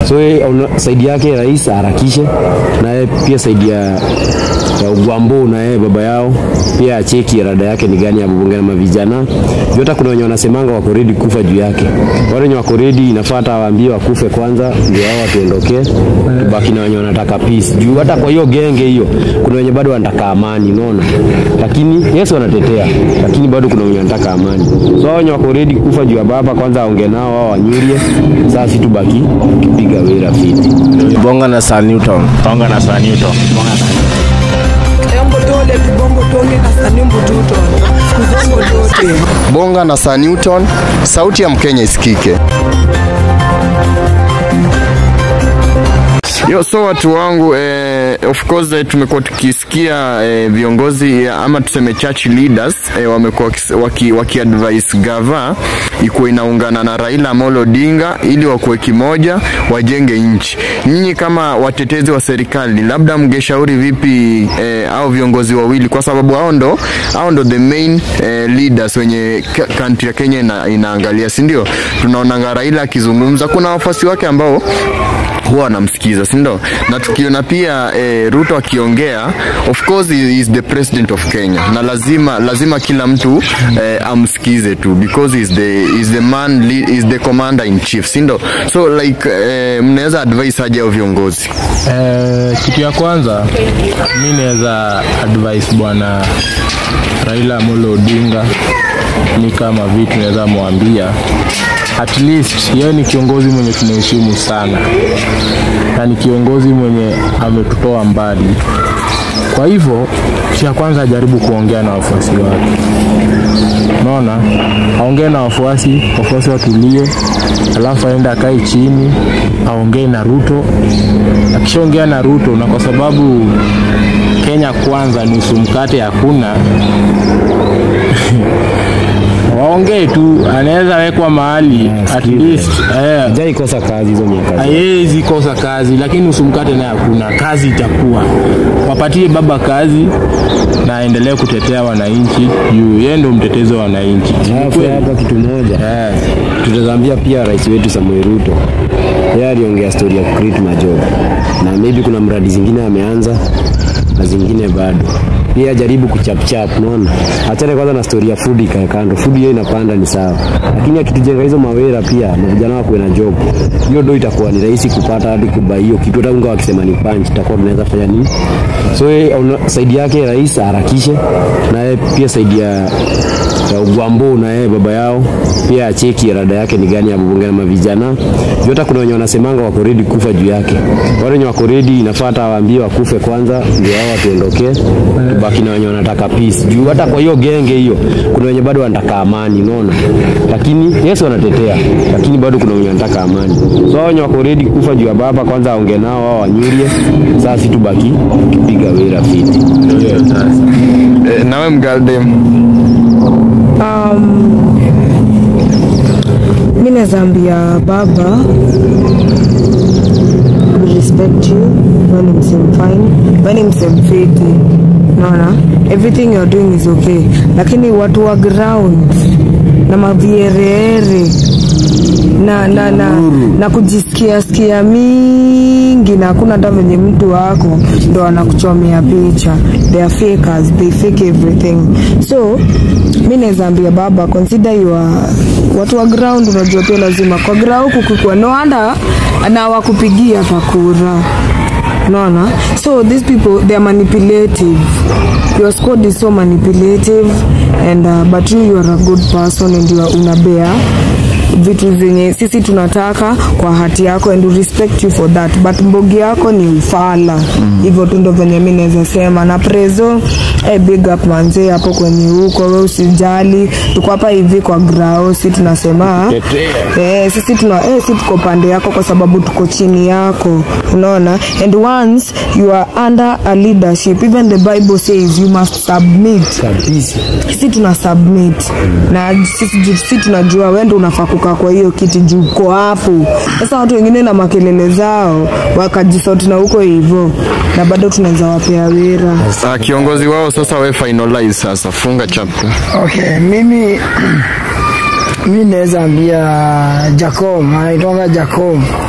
So yeye una- saidi yake rais aharakishe, na yeye pia saidi ya ya Ugwambo na yeye baba yao pia acheki rada yake ni gani ya bunge na mavijana. Juu hata kuna wenye wanasemanga wako ready kufa juu yake. Wale wenye wako ready inafaa hata waambie wakufe kwanza ndio hao watuondokee. Tubaki na wenye wanataka peace. Juu hata kwa hiyo genge hiyo kuna wenye bado wanataka amani, unaona? Lakini Yesu anatetea, lakini bado kuna wenye wanataka amani. So hao wenye wako ready kufa juu ya baba kwanza aongee nao wao wanyurie. Sasa si tubaki tukipiga wera fiti. Bonga na Sir Newton. Bonga na Sir Newton. Embo dole tubombo tole na sanimbo tuto kuzongo zote Bonga na Sir Newton, sauti ya Mkenya isikike. Yo, so watu wangu eh, of course eh, tumekuwa tukisikia eh, viongozi eh, ama tuseme church leaders eh, wamekuwa wakis- waki, waki advise gava ikuwa inaungana na Raila Amolo Odinga ili wakuwe kimoja wajenge nchi. Nyinyi kama watetezi wa serikali, labda mngeshauri vipi eh, au viongozi wawili, kwa sababu hao ndo hao ndo the main eh, leaders wenye ka- country ya Kenya ina, inaangalia, si ndio? Tunaonanga Raila akizungumza, kuna wafuasi wake ambao huwa wanamsikiza si ndio? Na tukiona pia eh, Ruto akiongea, of course he is the president of Kenya, na lazima lazima kila mtu eh, amsikize tu because he is the he is the man he is the commander in chief, si ndio? So like eh, mnaweza advise aje hao viongozi? Eh, kitu ya kwanza mi naweza advise bwana Raila Amolo Odinga ni kama vitu naweza mwambia at least yeye ni kiongozi mwenye tunaheshimu sana na ni kiongozi mwenye ametutoa mbali kwa hivyo kitu ya kwanza ajaribu kuongea na wafuasi wake unaona aongee na wafuasi wafuasi watulie alafu aende akae chini aongee na ruto akishaongea na ruto na kwa sababu kenya kwanza nusu mkate hakuna waongee tu anaweza wekwa mahali at least eh, Jai kosa kazi hizo miaka. haiwezi kosa kazi lakini nusu mkate naye hakuna kazi itakuwa wapatie baba kazi na aendelee kutetea wananchi juu yeye ndo mtetezi wa wananchi Alafu hapa kitu moja Eh. tutazambia pia rais wetu Samuel Ruto, yeye aliongea story ya create majob, na maybe kuna mradi zingine ameanza na zingine bado pia jaribu kuchapchap, unaona. Achane kwanza na story ya food ikae kando, food hiyo inapanda ni sawa, lakini akitujenga hizo mawera pia na vijana wakuwe na job, hiyo do itakuwa ni rahisi kupata hadi kubai hiyo kitu. Hata unga wakisema ni punch, itakuwa tunaweza fanya nini? So yeye una- saidi yake rais aharakishe, na yeye pia saidi ya ya Ugwambo na yeye baba yao pia acheki rada yake ni gani ya bunge na mavijana. Juu hata kuna wenye wanasemanga wako ready kufa juu yake. Wale wenye wako ready inafaa hata waambie wakufe kwanza ndio hao watuondokee. Tubaki na wenye wanataka peace. Juu hata kwa hiyo genge hiyo kuna wenye bado wanataka amani, unaona? Lakini Yesu anatetea, lakini bado kuna wenye wanataka amani. So hao wenye wako ready kufa juu ya baba kwanza aongee nao wao wanyurie. Sasa si tubaki tukipiga wera fiti. Eh, nawe mgaldem mi nazaambia baba we respect you wewe ni msemfine wewe ni msemfiti naona everything you're doing is okay lakini watu wa ground na maviereere na na na, na kujisikia sikia mingi na hakuna hata venye mtu wako ndo anakuchomea picha they are fakers they fake everything so mi nawezaambia baba consider your watu wa ground unajua pia lazima kwa grau kukikwa no anda na wakupigia pakura naona so these people they are manipulative your squad is so manipulative and uh, but you, you are a good person and you are unabea vitu zenye sisi tunataka kwa hati yako and we respect you for that but mbogi yako ni ufala hivyo tu ndo venye mi naweza sema na prezo eh, big up manzee hapo kwenye huko we usijali tuko hapa hivi kwa grao si tunasema eh, sisi tuna eh, si tuko pande yako kwa sababu tuko chini yako unaona and once you are under a leadership even the bible says you must submit Kabisa. sisi tuna submit na sisi, sisi tunajua wendo unafaa kukaa kwa hiyo kiti juu uko hapo sasa watu wengine na makelele zao wakajisoti na huko hivyo na bado tunaweza wapea wira uh, kiongozi wao sasa, we finalize sasa, funga chapter. Okay, mimi mi naweza ambia Jacom, anaitwanga Jacom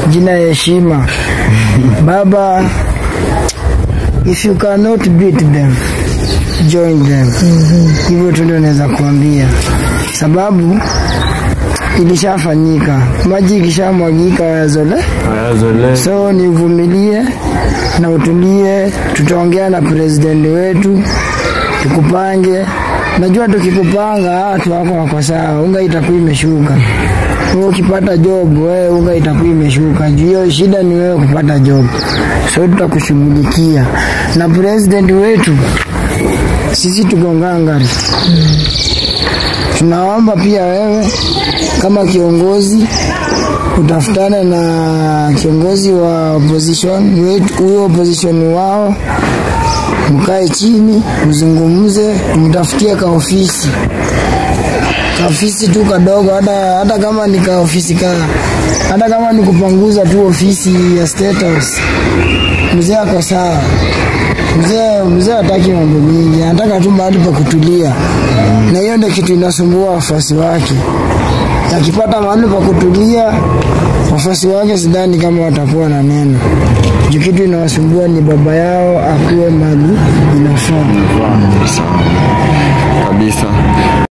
jina ya heshima. Baba, if you cannot beat them join them. Hivyo tu ndio naweza kuambia, sababu ilishafanyika, maji ikishamwagika yazole so ni uvumilie na utulie, tutaongea na president wetu tukupange. Najua tukikupanga watu wako wako sawa, unga itakuwa imeshuka. Wewe ukipata job, wewe unga itakuwa imeshuka. Juu hiyo shida ni wewe kupata job, so tutakushughulikia na president wetu. Sisi tuko ngangari, tunaomba pia wewe kama kiongozi utafutane na kiongozi wa opposition wetu, huyo opposition wao, mkae chini mzungumze, mtafutie ka ofisi kaofisi tu kadogo, hata hata kama ni kaofisi ka hata kama ni kupanguza tu ofisi ya State House. Mzee ako sawa, mzee mzee hataki mambo mingi, anataka tu mahali pa kutulia, na hiyo ndio kitu inasumbua wafuasi wake. Akipata mahali pa kutulia, wafuasi wake sidhani kama watakuwa na neno juu kitu inawasumbua ni baba yao akuwe mali inafaa kabisa